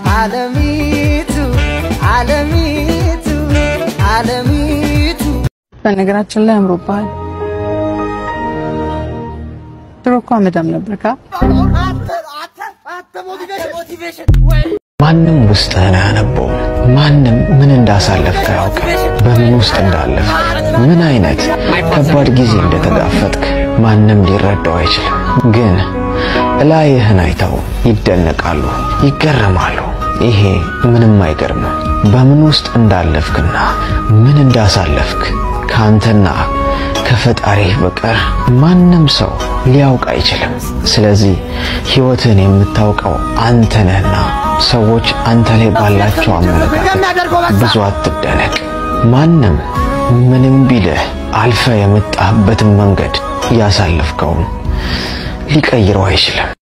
አለሚቱ አለሚቱ አለሚቱ በነገራችን ላይ አምሮብሃል። ድሮ እኮ አመዳም ነበርካ። ማንም ውስጥህን አያነበውም። ማንም ምን እንዳሳለፍክ አያውቅም። በምን ውስጥ እንዳለፍ፣ ምን አይነት ከባድ ጊዜ እንደተጋፈጥክ ማንም ሊረዳው አይችልም። ግን እላይህን አይተው ይደነቃሉ፣ ይገረማሉ። ይሄ ምንም አይገርምም። በምን ውስጥ እንዳለፍክና ምን እንዳሳለፍክ ከአንተና ከፈጣሪህ በቀር ማንም ሰው ሊያውቅ አይችልም። ስለዚህ ሕይወትን የምታውቀው አንተ ነህና ሰዎች አንተ ላይ ባላቸው አመለካከት ብዙ አትደነቅ። ማንም ምንም ቢልህ አልፈ የመጣህበትን መንገድ ያሳለፍከውን ሊቀይረው አይችልም።